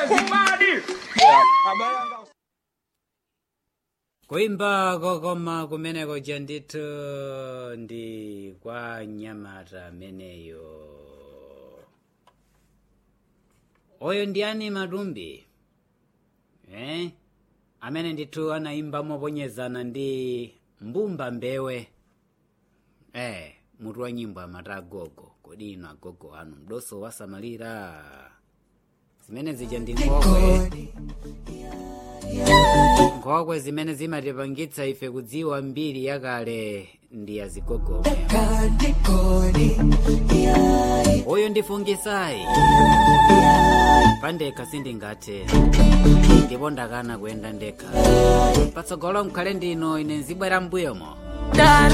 kuimba kokoma kumeneko ja ndithu ndi kwa nyamata ameneyo oyo ndi ani matumbi eh? amene ndithu anayimba moponyezana ndi mbumba mbewe eh, mutu wa nyimbo amati agogo kodi ino agogo anu mdoso wasamalira zimene zija ndi nkhokwe nkhokwe zimene zimatipangitsa ife kudziwa mbiri yakale ndi yazigogome uyu ndifungisayi pandekha sindingathe ndipo ndakana kuyenda ndekha patsogolo mkhale ndino ine nzibwera mbuyomo